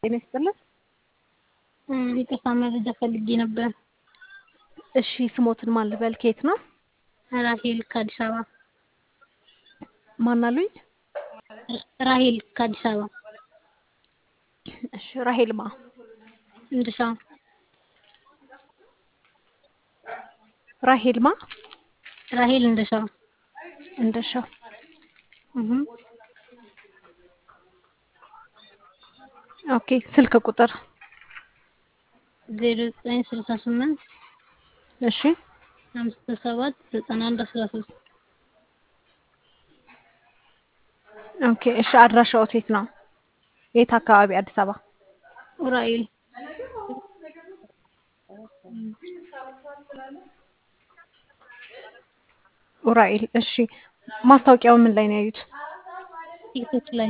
ጤና ይስጥልን። ይቅርታ መረጃ ፈልጌ ነበር። እሺ ስሞትን ማን ልበል? ከየት ነው? ራሄል ከአዲስ አበባ። ማን አሉኝ? ራሄል ከአዲስ አበባ። እሺ ራሄል ማ እንድሻ ራሄል ማ ራሄል እንድሻ እንደሻው እህ ኦኬ። ስልክ ቁጥር ዜሮ ዘጠኝ ስልሳ ስምንት እሺ አምስት ሰባት ዘጠና አንድ አስራ ሶስት ኦኬ። እሺ አድራሻው የት ነው? የት አካባቢ? አዲስ አበባ። ኡራኤል ኡራኤል። እሺ ማስታወቂያው ምን ላይ ነው ያዩት? ቲክቶክ ላይ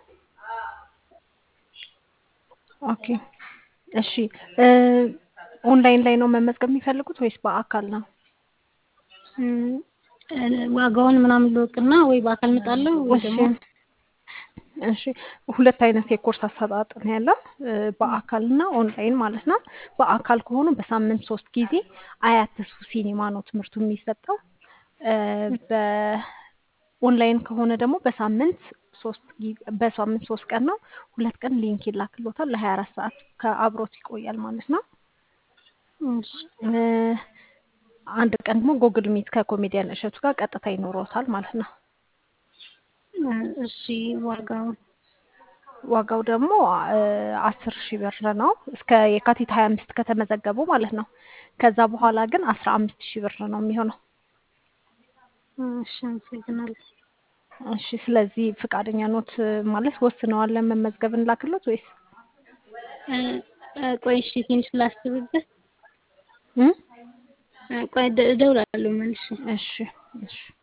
ኦኬ። እሺ ኦንላይን ላይ ነው መመዝገብ የሚፈልጉት ወይስ በአካል ነው? እም፣ ዋጋውን ምናምን ልወቅና ወይ በአካል እመጣለሁ ወይ እሺ ደግሞ እሺ ሁለት አይነት የኮርስ አሰጣጥ ነው ያለው በአካል እና ኦንላይን ማለት ነው። በአካል ከሆኑ በሳምንት ሶስት ጊዜ አያት ተስፉ ሲኒማ ነው ትምህርቱ የሚሰጠው። እ፣ በኦንላይን ከሆነ ደግሞ በሳምንት ሶስት ጊዜ በሳምንት ሶስት ቀን ነው። ሁለት ቀን ሊንክ ይላክሎታል ለሀያ አራት ሰዓት ከአብሮት ይቆያል ማለት ነው። እሺ እ፣ አንድ ቀን ደግሞ ጎግል ሚት ከኮሜዲያን እሸቱ ጋር ቀጥታ ይኖረውታል ማለት ነው። እሺ ዋጋው ዋጋው ደግሞ አስር ሺህ ብር ነው እስከ የካቲት ሀያ አምስት ከተመዘገቡ ማለት ነው። ከዛ በኋላ ግን አስራ አምስት ሺህ ብር ነው የሚሆነው። እሺ አመሰግናለሁ። እሺ ስለዚህ ፍቃደኛ ኖት ማለት ወስነዋል ለመመዝገብ እንላክሎት ወይስ እ፣ እ፣ ቆይ እሺ ትንሽ ላስብበት። እ? እ፣ ቆይ እደ- እደውላለሁ መልሼ። እሺ እሺ